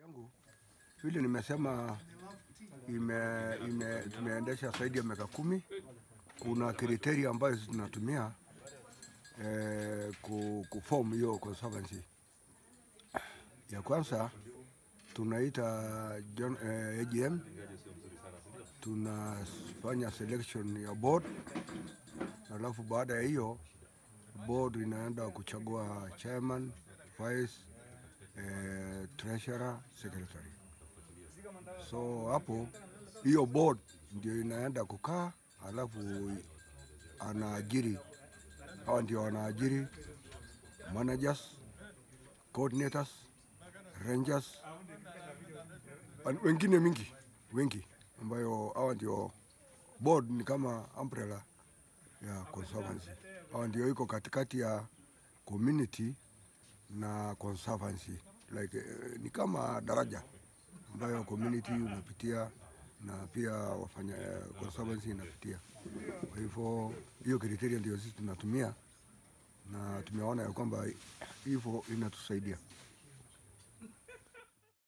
yangu vile nimesema ime, ime, tumeendesha zaidi ya miaka kumi. Kuna kriteria ambayo tunatumia eh, ku, kuform hiyo conservancy. Ya kwanza tunaita John, eh, AGM, tunafanya selection ya board, alafu baada ya hiyo board inaenda kuchagua chairman, vice, eh, treasurer, secretary. So hapo hiyo board ndio inaenda kukaa, alafu anaajiri, hawa ndio wanaajiri managers, coordinators, rangers, an- wengine mingi wengi, ambayo hawa ndio board ni kama umbrella ya conservancy. Hawa ndio iko katikati ya community na conservancy like, eh, ni kama daraja ambayo community unapitia na pia wafanya eh, conservancy inapitia. Kwa hivyo hiyo kriteria ndio sisi tunatumia na tumeona ya kwamba hivyo inatusaidia.